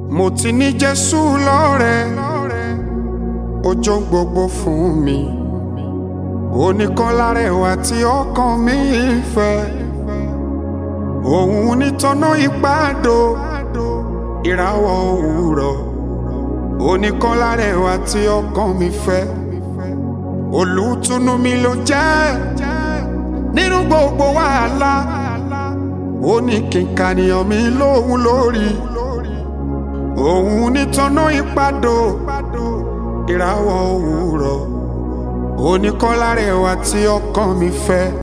mo ti ní jésù lọ́rẹ̀ ọjọ́ gbogbo fún mi oníkan lárẹ̀wá tí ọkàn mi fẹ́ òun nítọ́nà ìpàdó ìràwọ̀ òwúrọ̀ oníkan lárẹ̀wá tí ọkàn mi fẹ́ olùtùnú mi ló jẹ́ nínú gbogbo wàhálà ó ní kíkànìyàn mi lóhun lórí òun nítọ́nà ìpàdó ìràwọ̀ òwúrọ̀ oníkan lárẹ̀wá tí ọkàn mi fẹ́.